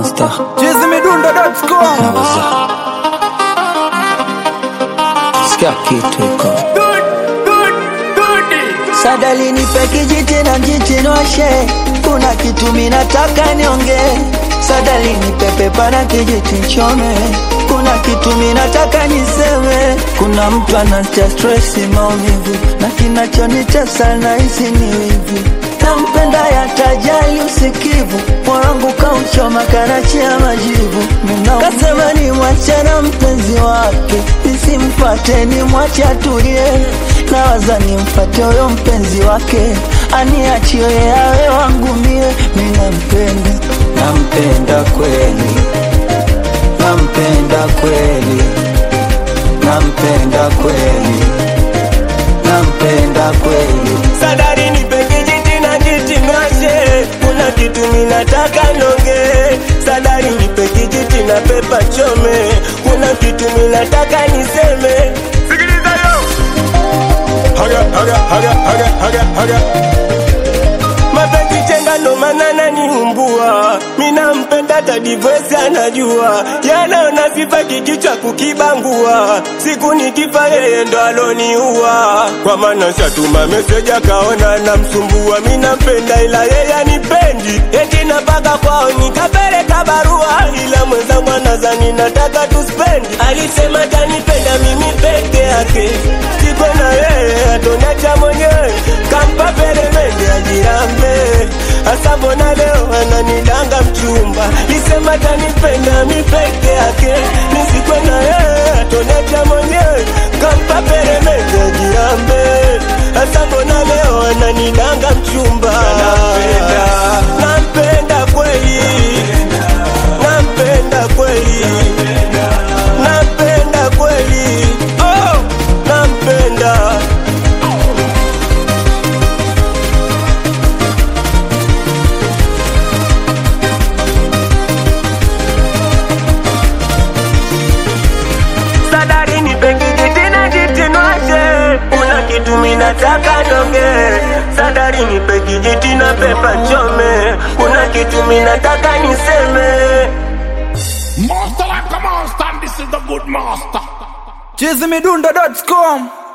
Monster. Jizimidundo.com Naweza. Sikia kitu iko. Sadali nipe kijiti na mjichinoshe, kuna kitu minataka nionge. Sadali nipe pepa na kijiti nchome, kuna kitu minataka niseme. Kuna mtu anatia stresi maumivu, na kinachonitesa nahisi ni wivu. Nampenda yatajali usikivu, mwanangu kauchoma karachia majivu. Kasema ni mwache na mpenzi wake, nisimfate ni mwache atulie. Nawaza nimfate huyo mpenzi wake, aniachie awe wangu mie. Mi nampenda, nampenda kweli, nampenda kweli, nampenda kweli, nampenda kweli. Sadari nipe kijiti na kiti mwashe, kuna kitu minataka nonge. Sadari nipe kijiti na pepa chome, kuna kitu minataka niseme. Sikiliza yo, haga haga haga haga haga haga mapenzi chenga ndo maana naniumbua, mina mpenda tadivesi anajua, yanaona sifa kikichwa kukibangua, siku nikifa yeye ndo aloniua, kwa maana shatuma meseji akaona namsumbua, mina mpenda ila yeye anipendi, eti napaka kwao nikapeleka barua, ila mwenzangu anazani nataka tuspendi, alisema tanipenda mimi peke yake, siko na yeye atonacha mwenyewe, kampa peremende ajirambe hasa mbona leo ananidanga mchumba lisema tanipenda mi peke yake nisikwe na yeye atonacha mwenyewe kampa peremende ajirambe hasa mbona leo ananidanga mchumba nampenda nampenda kweli nampenda kweli nampenda kweli oh nampenda sadari nipe kijiti na jitinwashe kuna kitu minataka nonge sadari nipe kijiti na pepa chome kuna kitu minataka niseme Master like a monster, and this is the good master. Jizimidundo.com